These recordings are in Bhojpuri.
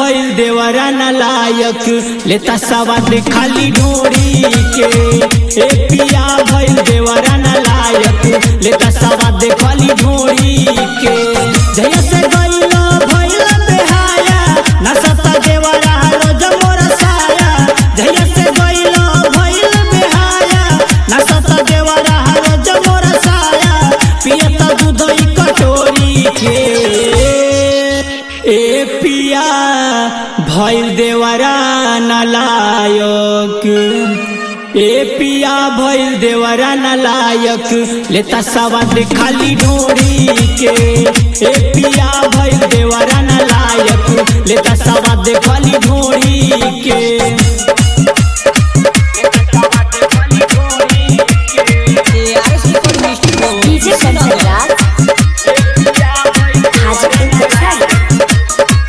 भइल देवरा न लायक लेता सवाद खाली डोरी के ए पिया भइल देवरा न लायक लेता सवाद खाली डोरी के जय से गइल भइल बेहाया नसता देवरा रोज मोर साया जय से गइल भइल बेहाया नसता देवरा रोज मोर साया पियता दूध ई कटोरी के ए पिया भइल देवरा नलायक ए पिया भइल देवरा नलायक लेता सवाद खाली डोरी के ए पिया भइल देवरा नलायक लेता सवाद खाली डोरी के डीजे कंचनराज हाजीपुर वैशाली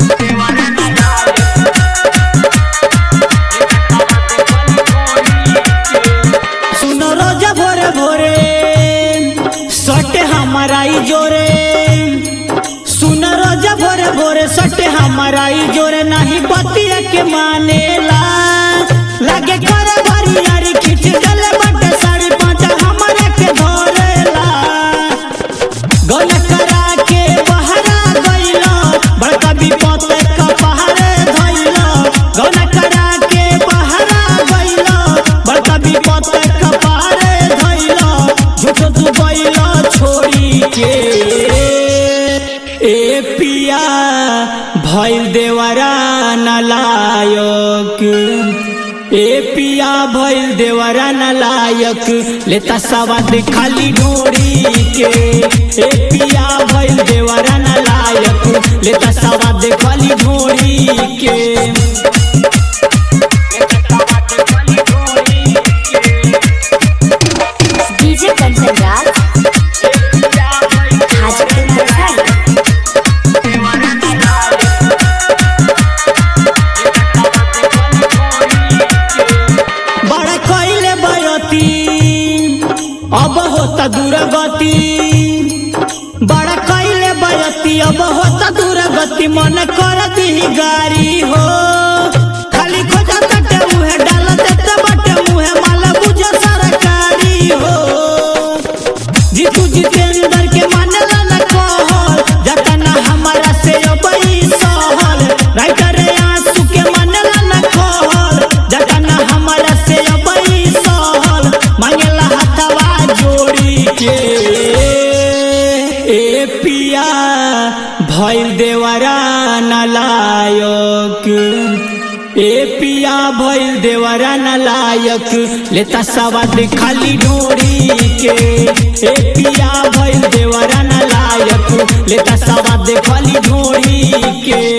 सुनो रोजा भोरे भोरे सटे हमारा ई जोरे सुनो रोजा भोरे भोरे सटे हमारा ई जोरे नहीं बतिया के मानेला लगे करे बरियारी खींच गले बटे साड़ी पाँचा हमारे के धरेला गौन करा के बहरा गइलो बड़का विपत का पहाड़े धइलो गौन करा के बहरा गइलो बड़का विपत का पहाड़े धइलो झूठो तू गइलो छोड़ी के ए पिया भइल देवरा नलायक ए पिया भइल देवरा नलायक लेता सवाद खाली डोरी के ए पिया भइल देवरा नलायक लेता सवाद खाली डोरी के डीजे कंचनराज हाजीपुर वैशाली बड़ा कइले बयती अब होता दूरगति बड़ा कइले बयती अब होता दूरगति मन कर दी गारी हो खाली खोजा तटे मुहे डाल देते बटे मुहे माला बुझे सरकारी हो जीतू जितेंद्र के मानला न कहल जतना हमारा से अबई सहल राइटर आंसू के मानला न कहल जतना हमारा से अबई सहल मांगला हथवा जोड़ी के ए पिया भइल देवरा नलायक ए पिया भइल देवरा नलायक लेता सवाद खाली डोरी के ए पिया भइल देवरा नलायक लेता सवाद खाली डोरी के